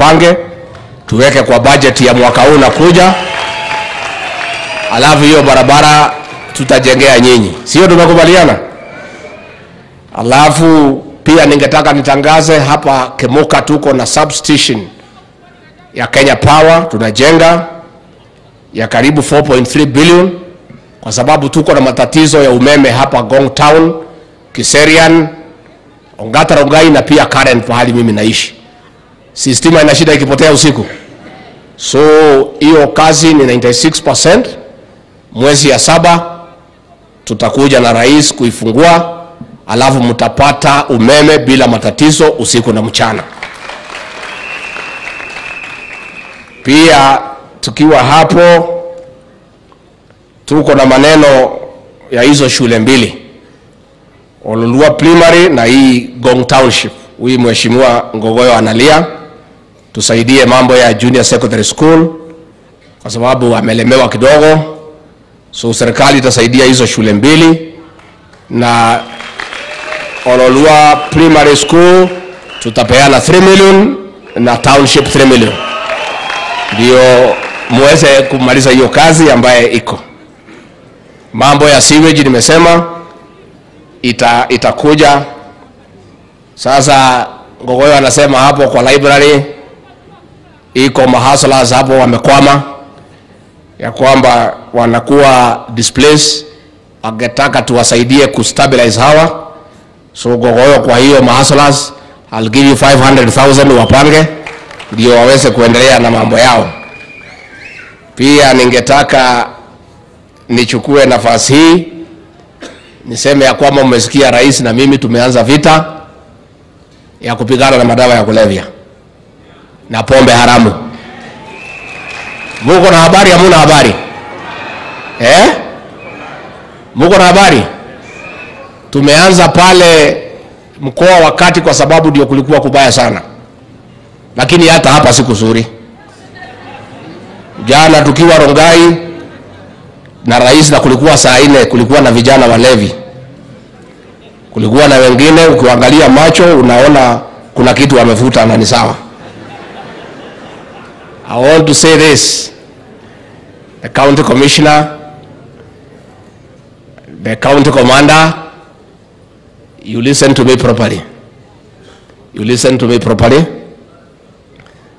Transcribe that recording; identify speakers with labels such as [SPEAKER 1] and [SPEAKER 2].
[SPEAKER 1] tupange tuweke kwa budget ya mwaka huu nakuja, alafu hiyo barabara tutajengea nyinyi, sio? Tumekubaliana. Alafu pia ningetaka nitangaze hapa Kemuka tuko na substation ya Kenya Power tunajenga ya karibu 4.3 billion kwa sababu tuko na matatizo ya umeme hapa Gong Town, Kiserian, Ongata Rongai na pia Karen pahali mimi naishi. Si stima ina shida ikipotea usiku. So hiyo kazi ni 96%. Mwezi ya saba tutakuja na rais kuifungua, alafu mtapata umeme bila matatizo usiku na mchana. Pia tukiwa hapo, tuko na maneno ya hizo shule mbili Ololua Primary na hii Gong Township. Huyu mheshimiwa Ngogoyo analia, tusaidie mambo ya junior secondary school kwa sababu amelemewa kidogo, so serikali itasaidia hizo shule mbili, na Ololua Primary School tutapeana 3 million na township 3 million ndio muweze kumaliza hiyo kazi ambaye iko. Mambo ya sewage nimesema ita, itakuja sasa. Ngogoyo anasema hapo kwa library iko mahaslas hapo wamekwama, ya kwamba wanakuwa displaced, wangetaka tuwasaidie kustabilize hawa. So Ngogoyo, kwa hiyo mahaslas, I'll give you 500,000 wapange ndio waweze kuendelea na mambo yao. Pia ningetaka nichukue nafasi hii niseme ya kwamba mmesikia rais na mimi tumeanza vita ya kupigana na madawa ya kulevya na pombe haramu. Muko na habari? Hamuna habari eh? Muko na habari? Tumeanza pale mkoa wa Kati kwa sababu ndio kulikuwa kubaya sana lakini hata hapa si kuzuri. Jana tukiwa Rongai na rais, na kulikuwa saa nne, kulikuwa na vijana walevi, kulikuwa na wengine, ukiangalia macho unaona kuna kitu wamevuta na ni sawa. I want to say this, the county commissioner, the county commander, you listen to me properly. You listen to me properly.